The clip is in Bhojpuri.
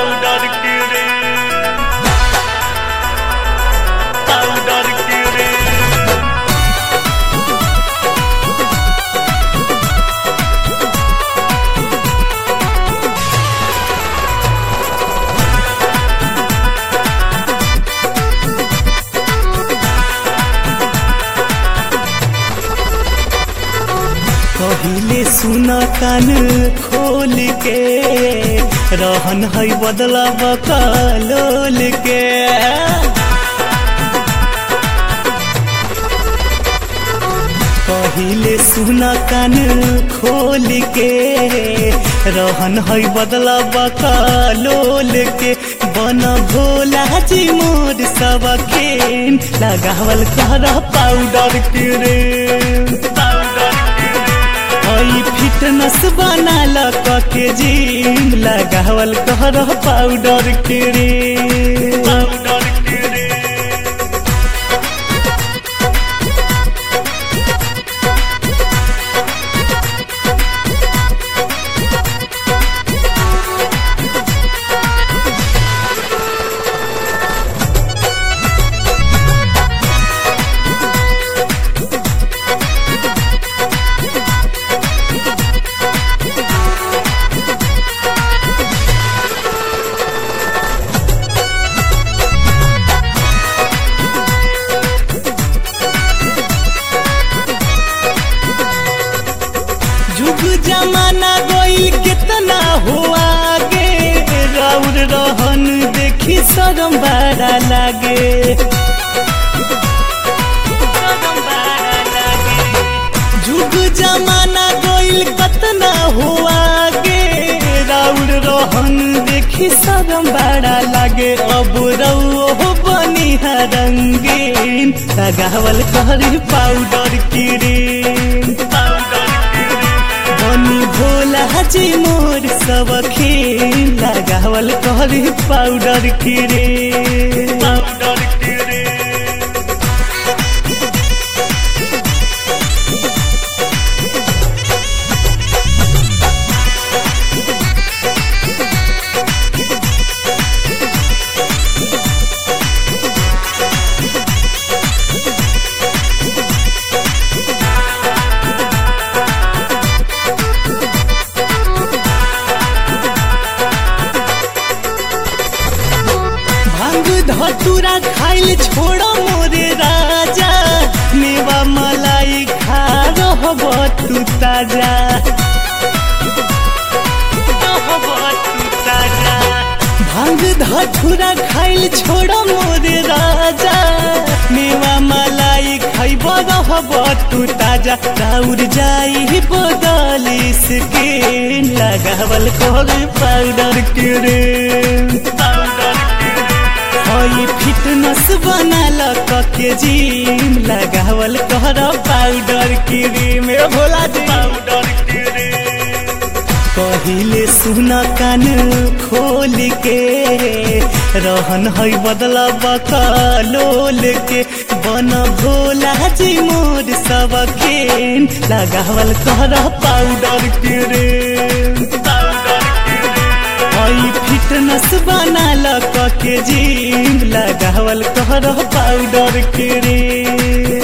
पाउडर के रे पाउडर के रे कहिले सुन कान खोल के रहन है बदला बकलोल के कहिले सुन कान खोल के रहन है बदला बकलोल के बन भोला जी मोर सब खेन लगावल कर पाउडर के रे पाउडर के रे हई फिटनेस बनाल के जिम लगावल कर पाउडर के रे पाउडर के रे जुग जमाना गईल कितना हुआ गे राउर रहन देखी शरम बड़ा लागे शरम बड़ा लागे। जुग जमाना गईल कितना हुआ गे राउर रहन देखी शरम बड़ा लागे अब रउओ बनी रंगीन लगावल करी पाउडर क्रीम पाउडर के रे बनी भोला जी मोर सब खेल लगावल करी पाउडर किरे पाउडर के रे भांग धतूरा खाइल छोड़ मोरे राजा मेवा मलाई खा रहब तू ताजा रहब तू ताजा भांग धतूरा खाइल छोड़ मोरे राजा मेवा मलाई खाइब रहब तू ताजा राउर जाई बदली के लगावल कर पाउडर के रे पाउडर के रे हई फिटनेस बनाल के जिम लगावल कर पाउडर क्रीम ए भोला जी पाउडर के रे कहिले सुन कान खोल के रहन है बदला बकलोल के बन भोला जी मोर सब खेन लगावल कर पाउडर के रे पाउडर के रे हई फिटनेस बनाल के जिम लगावल कर पाउडर के रे